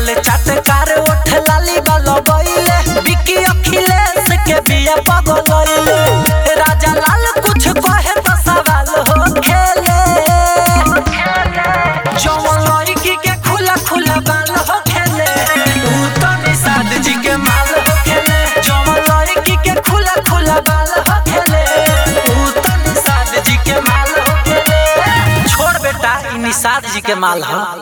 गाल चटकार ओठ लाली बालो गईले बिकी अखिलेश के बिया पगलइले राजा लाल कुछ कहे तो सवाल हो खेले जवन लड़की के खुला खुला बाल हो खेले ऊ तो निषाद जी के माल हो खेले जवन लड़की के खुला खुला बाल हो खेले ऊ तो निषाद जी के माल हो खेले छोड़ बेटा ई निषाद जी के माल हो